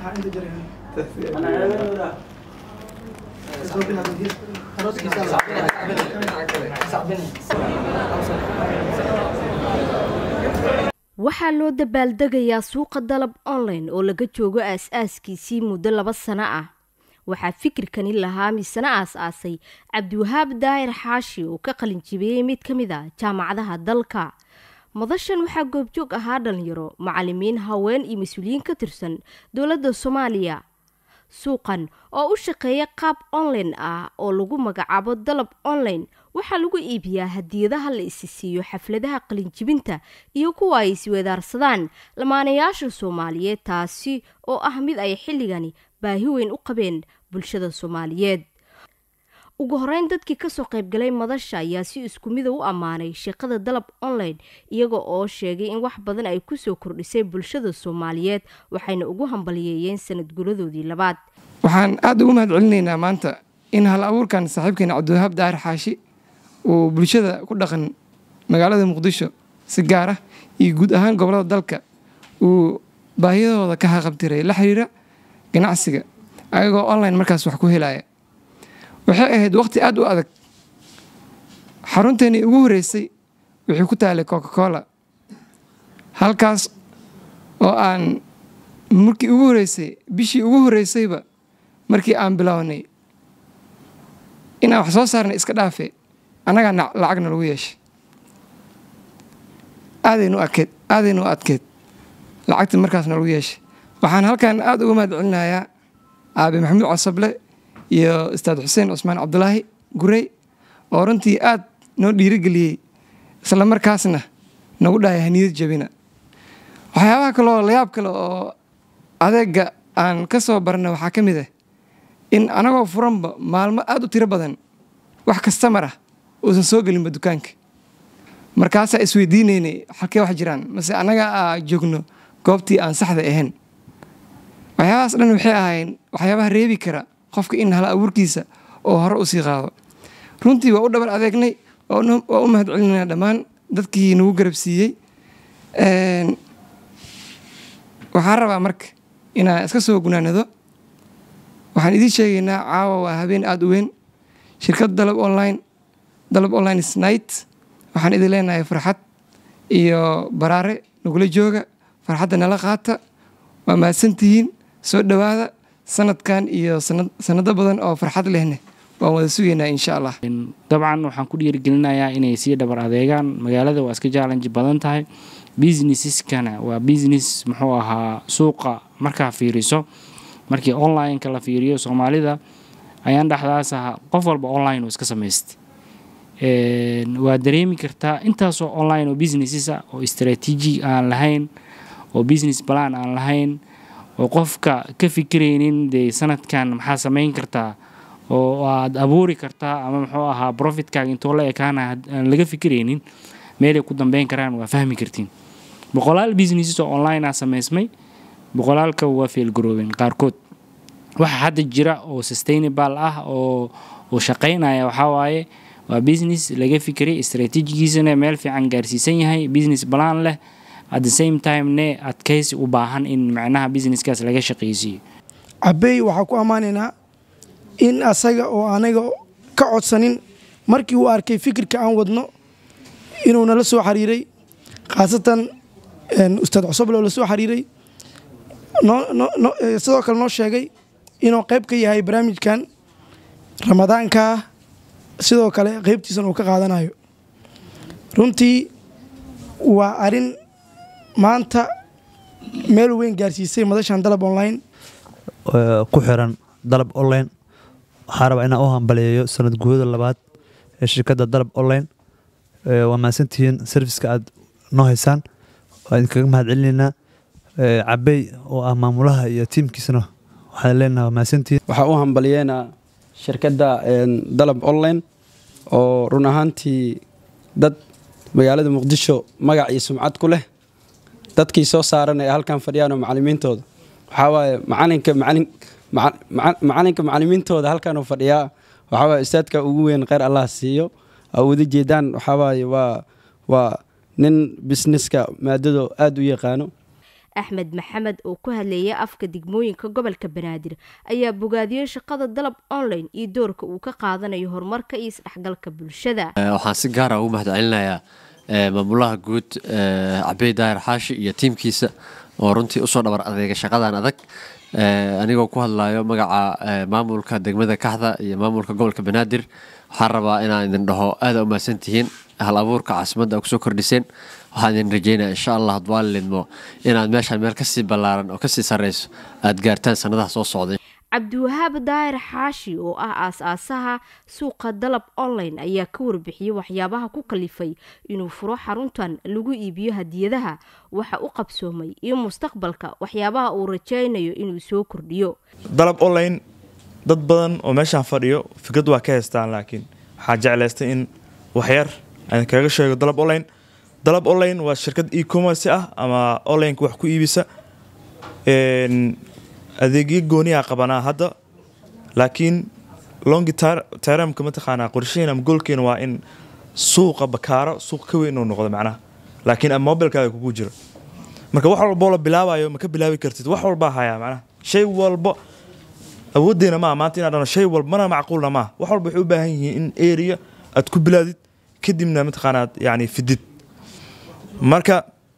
waxaa loo dabaaldegayaa suuqa dalab online oo laga joogo aas-aaskiisii muddo laba sano ah waxaa fikirkani lahaa misana aas-aasay cabdiwahaab daahir xaashi oo ka qalinjibiyey mid ka mid a jaamacadaha dalka madashan waxaa goobjoog ahaa dhalinyaro macalimiin haween iyo mas-uuliyiin ka tirsan dowladda soomaaliya suuqan oo u shaqeeya qaab online ah oo lagu magacaabo dalab online waxaa lagu iibiyaa hadiyadaha la isi siiyo xafladaha qalinjibinta iyo kuwa ay isweedaarsadaan lamaanayaasha soomaaliyeed taasi oo ah mid ay xilligani baahi weyn u qabeen bulshada soomaaliyeed ugu horeyn dadkii kasoo qaybgalay madasha ayaa si isku mida u ammaanay shaqada dalab online iyaga oo sheegay in wax badan ay kusoo kordhisay bulshada soomaaliyeed waxayna ugu hambaliyeeyeen sanad guladoodii labaad waxaan aada ugu mahad celinaynaa maanta in hal abuurkan saaxiibkeena cabdiwahaab daahir xaashi uu bulshada ku dhaqan magaalada muqdisho si gaar ah iyo guud ahaan gobolada dalka uu baahiyadooda ka haqabtiray la xiriira ganacsiga ayagoo online markaas wax ku helaya waxay ahayd waqti aada u adag xarunteennii ugu horreysay wixii ku taalay coca cola halkaas oo aan markii ugu horreysay bishii ugu horreysayba markii aan bilownay inaan wax soo saarnay iska dhaafe annagaa lacagna lagu yeeshay aadaynu adkeed aadaynu u adkeed lacagta markaasna lagu yeeshay waxaan halkan aada uga mahad celinayaa aabe maxamuud casable iyo ustaad xuseen cusmaan cabdulaahi gurey oo runtii aad noo dhiirigeliyey isla markaasna nagu dhahaya haniyad jabina waxyaabaha kaleoo layaab kale oo adeega aan ka soo barna waxaa ka mid ah in anagoo furanba maalmo aada u tiro badan wax kastamar ah uusan soo gelinba dukaanka markaasaa isweydiinaynay halkee wax jiraan mase annaga aa joogno goobtii aan saxda ahayn waxyaabahaas dhan waxay ahayn waxyaabaha reebi kara qofka in hal abuurkiisa oo hore u sii qaado runtii waa u dhabar adeegnay waa u mahad celinayna dhammaan dadkii nagu garab siiyey waxaan rabaa marka inaan iska soo gunaanado waxaan idiin sheegaynaa caawa waa habeen aada u weyn shirkad dalab online dalab online snight waxaan idin leenahay farxad iyo baraare nagula jooga farxadda nala qaata waa mahadsantihiin soo dhowaada sanadkan iyo sanado badan oo farxad lehne waan wada sugaynaa insha allah dabcan waxaan ku dhiirigelinayaa inay sii dhabar adeegaan magaalada waa iska jaalanji badan tahay businesseskana waa business muxuu ahaa suuqa markaa fiiriso markii online-ka la fiiriyo soomaalida ayaan dhexdaas aha qof walba online oo iska samaystay waa dareemi kartaa intaasoo online oo businesses ah oo strateji aan lahayn oo business balan aan lahayn oo qofka ka fikiraynin dee sanadkan maxaa samayn kartaa oo aad abuuri kartaa ama muxuu ahaa profitkaaga intoo la ekaana aan laga fikiraynin meelay ku dambeyn karaan waa fahmi kartiin boqolaal businesses oo online ah samaysmay boqolaalka waa feelgaroobeen qaarkood waxa hadda jira oo sustainable ah oo uu shaqaynaya waxaa waaye waa business laga fikiray istraatiijigiisana meel fiican gaarsiisan yahay business balan leh at the same time ne adkaysi u baahan in macnaha businesskaas laga shaqaysiiyo cabey waxaa ku ammaanaynaa in asaga oo anaga ka codsanin markii uu arkay fikirka aan wadno inuu nala soo xiriiray khaasatan ustaad cusuble oo la soo xiriiray sidoo kale noo sheegay inuu qayb ka yahay barnaamijkan ramadaanka sidoo kale qaybtiisan uu ka qaadanayo runtii waa arin maanta meel weyn gaarsiisay madashan dalab online ku xiran dalab online waxaa rabaa inaan u hambaleeyo sanad guurada labaad ee shirkadda dalab online waa mahadsantihiin serviska aad noo haysaan waa idinkaga mahad celinaynaa cabey oo ah maamulaha iyo tiimkiisana waxaan leenaha waa mahadsantihiin waxaa u hambaliyeynaa shirkadda dalab online oo run ahaantii dad magaalada muqdisho magac iyo sumcad ku leh dadkii soo saaran ee halkan fadhiyaan oo macalimiintooda waxaa waaye macalinka macalin macalinka macalimiintooda halkan uu fadhiyaa waxaa waaye ustaadka ugu weyn kheyr allah siiyo oo wada jeedaan waxaa waaye waa waa nin businesska maadado aada u yaqaano axmed maxamed oo ku hadleeya afka degmooyinka gobolka banaadir ayaa bogaadiyey shaqada dalab online iyo doorka uu ka qaadanayo horumarka iyo isdhexgalka bulshada waxaan si gaara ugu mahadcelinayaa maamulaha guud cabey daahir xaashi iyo tiimkiisa oo runtii usoo dhabar adeega shaqadan adag anigoo ku hadlayo magaca maamulka degmada kaxda iyo maamulka gobolka banaadir waxaan rabaa inaan idin dhaho aada umahadsan tihiin hal abuurka caasimadda kusoo kordhiseen waxaan idin rajeynaya insha allah hadwaa lidmo inaad meeshaan meel kasii ballaaran oo kasii sarreyso aad gaartaan sanadaha soo socday cabdiwahaab daahir xaashi oo ah aas-aasaha suuqa dalab online ayaa ka warbixiyey waxyaabaha ku kalifay inuu furo xaruntan lagu iibiyo hadiyadaha waxa u qabsoomay iyo mustaqbalka waxyaabaha uu rajaynayo inuu soo kordhiyo dalab online dad badan oo meeshaan fadhiyo fikrad waa ka haystaan laakiin waxaa jeclaystay in waxyar aan kaga sheego dalab online dalab online waa shirkad e-commerce ah ama onlineka wax ku iibisa adeegyo gooniyaa qabanaa hadda laakiin longi termka mataqaanaa qorshaheena ama goolkeena waa in suuqa bakaaro suuq ka weyn uu noqdo macnaha laakiin ama mobilkaaga kugu jiro marka wax walboo la bilaabayo ma ka bilaabi kartid wax walbaa hayaa macnaha shay walba awoodeena maa maanta inaa dhano shay walba mana macquulna maa wax walba waxay u baahan yihiin in area aad ku bilaadid kadibna mataqaanaa yani fidid marka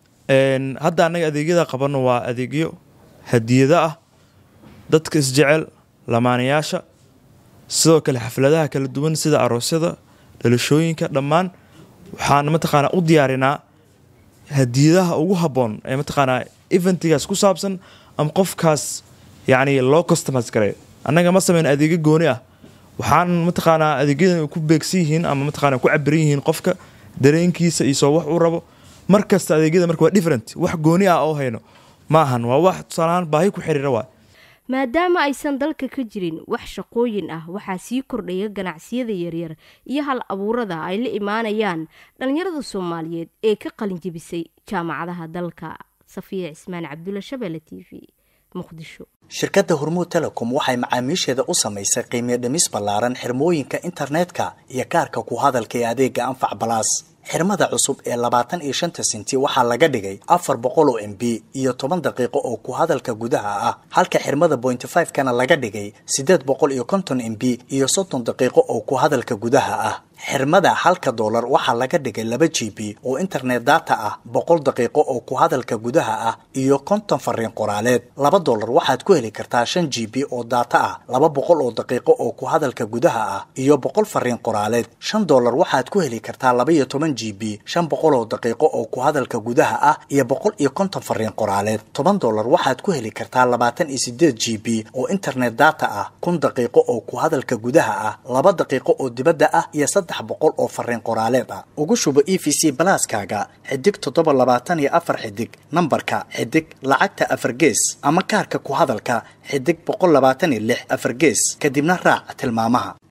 hadda annaga adeegyada qabano waa adeegyo hadiyado ah dadka isjecel lamaanayaasha sidoo kale xafladaha kala duwan sida aroosyada dhalashooyinka dhammaan waxaan mataqaanaa u diyaarinaa hadiyadaha ugu habboon ee mataqaanaa eventigaas ku saabsan ama qofkaas yacni loo customize gareeyo annaga ma sameyn adeegyo gooni ah waxaan mataqaanaa adeegyadan ku beegsan yihiin ama mataqaanaa ku cabiran yihiin qofka dareenkiisa iyo soo wax uu rabo mar kasta adeegyada marka waa different wax gooni ah oo hayno ma ahan waa wax tusaalahaan baahi ku xiriira waay maadaama aysan dalka ka jirin wax shaqooyin ah waxaa sii kordhaya ganacsiyada yaryar iyo hal abuurada ay la imaanayaan dhallinyarada soomaaliyeed ee ka qalinjebisay jaamacadaha dalka safiya cismaan cabdulla shabeelle t v muqdisho shirkadda hormuud telecom waxay macaamiisheeda u samaysay qiimiyo dhimis ballaaran xirmooyinka internetka iyo kaarka ku hadalka ee adeega anfac balaas xirmada cusub ee labaatan iyo shanta sinti waxaa laga dhigay afar boqol oo m b iyo toban daqiiqo oo ku hadalka gudaha ah halka xirmada bointy five kana laga dhigay siddeed boqol iyo konton m b iyo soddon daqiiqo oo ku hadalka gudaha ah xirmada halka doolar waxaa laga dhigay laba g b oo internet data ah boqol daqiiqo oo ku hadalka gudaha ah iyo konton fariin qoraaleed laba doolar waxaad ku heli kartaa shan g b oo data ah laba boqol oo daqiiqo oo ku hadalka gudaha ah iyo boqol fariin qoraaleed shan doolar waxaad ku heli kartaa laba iyo toban g b shan boqol oo daqiiqo oo ku hadalka gudaha ah iyo boqol iyo konton fariin qoraaleed toban doolar waxaad ku heli kartaa labaatan iyo sideed g b oo internet data ah kun daqiiqo oo ku hadalka gudaha ah laba daqiiqo oo dibadda ah iyo saddex boqol oo fariin qoraaleed ah ugu shubo e v c balaaskaaga xidig toddoba labaatan iyo afar xidig nambarka xidig lacagta afar gees ama kaarka ku hadalka xidig boqol labaatan iyo lix afar gees kadibna raac tilmaamaha